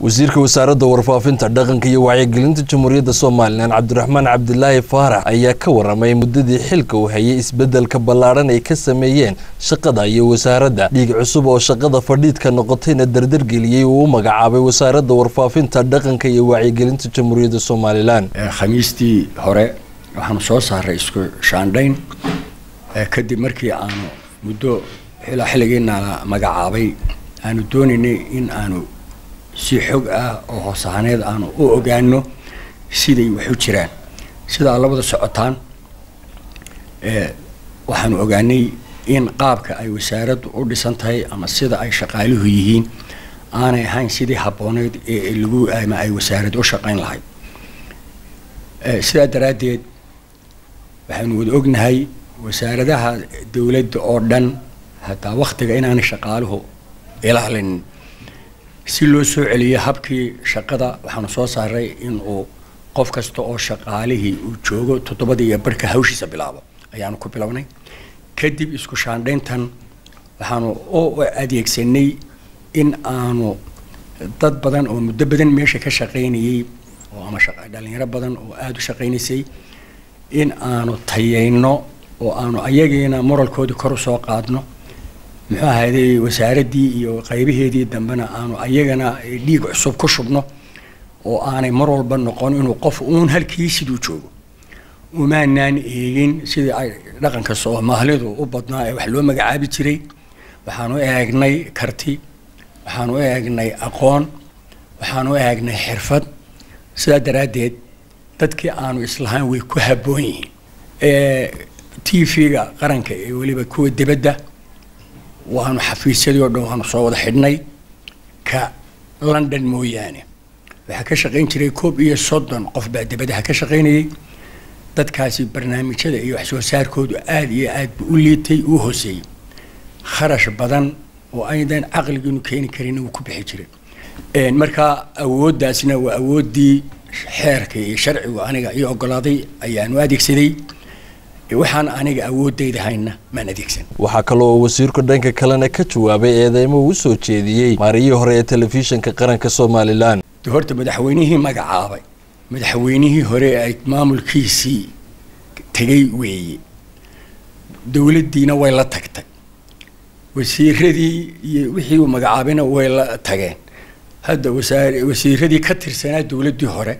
wasiirka wasaaradda warfaafinta dhaqanka iyo wacyigelinta jamhuuriyadda somalilan cabdiraxmaan cabdilaahi faarax ayaa ka waramay muddadii xilka uu hayay isbedelka ballaadhan ay ka sameeyeen shaqada iyo wasaaradda dhiig cusub oo shaqada fadhiidka noqotayna dardargeliyey uu u magacaabay wasaaradda warfaafinta dhaqanka iyo wacyigelinta jamhuuriyadda somalilan khamiistii hore waxaanu soo saaray isku shaandhayn kadib markii aanu muddo ilaa xilligiina la magacaabay aanu doonaynay in aanu si xog ah oo hoos ahaaneed aanu u ogaano siday wax u jiraan sidaa labada socotaan waxaanu ogaanay in qaabka ay wasaaraddu u dhisan tahay ama sida ay shaqaaluhu yihiin aanay ahayn sidii habbooneyd ee lagu ama ay wasaaraddu u shaqayn lahayd sidaa daraaddeed waxaanu wada ognahay wasaaradaha dowladda oo dhan hataa waktiga inaanay shaqaaluhu ilaalinin si loo soo celiyo habkii shaqada waxaanu soo saaray in uu qof kasta oo shaqaalihii uu joogo toddobadii iyo barhka hawshiisa bilaabo ayaanu ku bilownay kadib isku shaandhayntan waxaanu u adeegsanay in aanu dad badan oo muddo badan meesha ka shaqaynayay oo ama dhalinyaro badan oo aada u shaqaynaysay in aanu tayayno oo aanu ayagiina moralkoodii kor usoo qaadno muxuu ahayday wasaaraddii iyo qaybaheedii dambena aanu ayagana dhiig cusub ku shubno oo aanay mar walba noqon inuu qof uun halkii siduu joogo umaanaan eegin sidii ay dhaqanka soomaalidu u badnaa ee wax loo magacaabi jiray waxaanu eegnay karti waxaanu eegnay aqoon waxaanu eegnay xirfad sidaa daraaddeed dadkii aanu islahaan way ku habboon yihiin t v-ga qaranka ee weliba kuwa dibadda waanu xafiisyadii oo dhan waanu soo wada xidhnay ka london mooyaane waxaa ka shaqayn jiray koob iyo soddon qof baa dibadaha ka shaqaynayay dadkaasi barnaamijyada iyo wax soo saarkoodu aada iyo aad bu u liitay uu hooseeyey kharash badan oo aydan caqligiinu keeni karin wuu ku bixi jiray markaa awooddaasna waa awooddii xeerka iyo sharcigu aniga iyo ogolaaday ayaanu adeegsaday waxaan aniga awoodayda hayna maan adeegsan waxaa kaloo wasiirku dhanka kalena ka jawaabay eedeymo uu soo jeediyey maariyihii hore ee telefishinka qaranka somalilan de horta madaxweynihii magacaabay madaxweynihii hore ay maamulkiisii tegay weeye dowladdiina way la tagtay wasiiradii iyo wixii uu magacaabayna way la tageen hadda wasaar wasiiradii ka tirsanaa dowladdii hore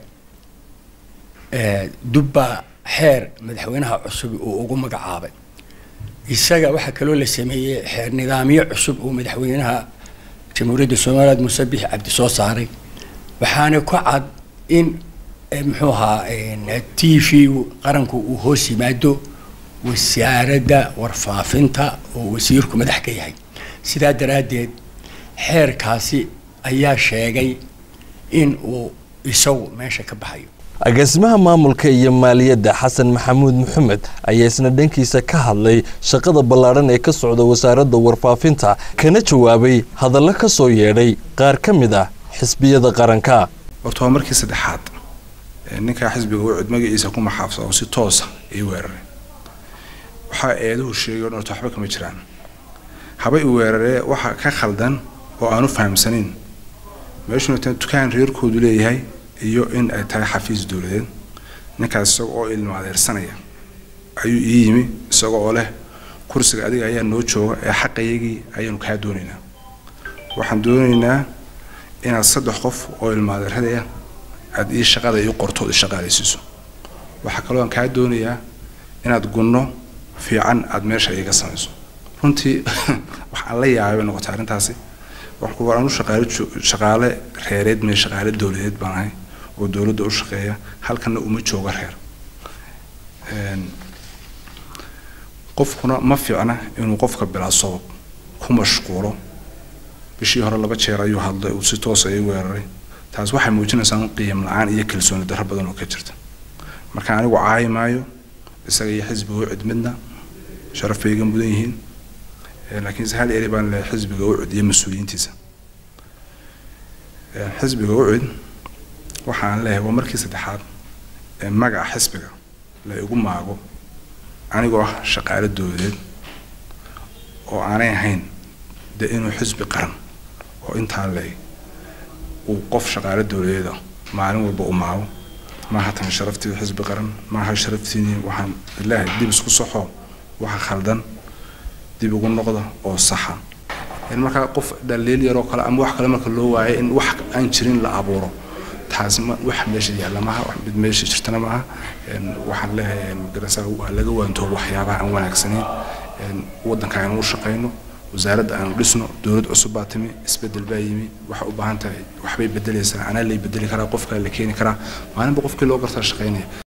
dubbaa xeer madaxweynaha cusub uu ugu magacaabay isaga waxaa kaloo la sameeyey xeer nidaamyo cusub uu madaxweynaha jamhuuriyadda somaliland muuse bixi cabdi soo saaray waxaana ku cad in muxuu ahaa t v qaranku uu hoos yimaado wasaaradda warfaafinta oo wasiirku madax ka yahay sidaa daraaddeed xeerkaasi ayaa sheegay in uu isagu meesha ka baxayo agaasimaha maamulka iyo maaliyadda xasan maxamuud maxamed ayaa isna dhankiisa ka hadlay shaqada ballaadhan ee ka socda wasaaradda warfaafinta kana jawaabay hadallo ka soo yeedhay qaar ka mid ah xisbiyada qaranka horta waa markii saddexaad ninkaa xisbiga wucud magaciisa ku maxaafsado si toosa ii weeraray waxaa eeduhu sheegay horta waxba kama jiraan haba i weeraree waxa ka khaldan oo aanu fahamsanin meeshuna tan dukaan reerkoodu leeyahay iyo in ay tahay xafiis dowladeed ninkaas isaga oo ilma adeersanaya ayuu ii yimi isaga oo leh kursiga adiga ayaa noo jooga ee xaqayagii ayaanu kaa doonaynaa waxaan doonaynaa inaad saddex qof oo ilma adeeradaya aada ii shaqada ii qortood i shaqaalaysiiso waxaa kaloo aan kaa doonayaa inaad gunno fiican aada meesha iiga samayso runtii wax aan la yaabay bay noqotay arrintaasi waxaan u shaqaale shaqaale reereed mee shaqaale dowladeed baan ahay oo dowladda u shaqeeya halkana uma jooga reer qofkuna ma fiicna inuu qofka bilaa sabab ku mashquulo bishii hore laba jeer ayuu hadlay uu si toosa ii weeraray taas waxay muujinaysaa qiim la-aan iyo kalsooni darro badan oo ka jirta marka anigu caayi maayo isaga iyo xisbiga u cid midna sharaf bay iga mudan yihiin laakiinse hal eri baan leehay xisbiga ucud iyo mas-uuliyiintiisa xisbiga ucud waxaan leeyahay waa markii saddexaad ee magaca xisbiga la igu maago anigoo ah shaqaale dowladeed oo aanay ahayn dee inuu xisbi qaran oo intaa leey uu qof shaqaale dowladeeda maalin walba u maago maaha tan sharaftii xisbi qaran maaha sharaftiini waxaan ilaahay dib isku soxo waxa khaldan dib ugu noqda oo saxa in markaa qof dhaliil yaroo kale ama wax kale marka loo waayo in wax aan jirin la abuuro taasi ma wax meesha yaalla maaha wax mid meesha jirtana maaha waxaan leeyahay magarasa waa laga waantoobo waxyaabaha aan wanaagsaneyn waddanka aynu u shaqayno wasaaradda aanu dhisno dowlad cusub baa timi isbedel baa yimi waxay u baahan tahay waxbay bedelaysaa anaa lay bedeli karaa qofkaa la keeni karaa maalinba qofkii loo gartaa shaqaynaya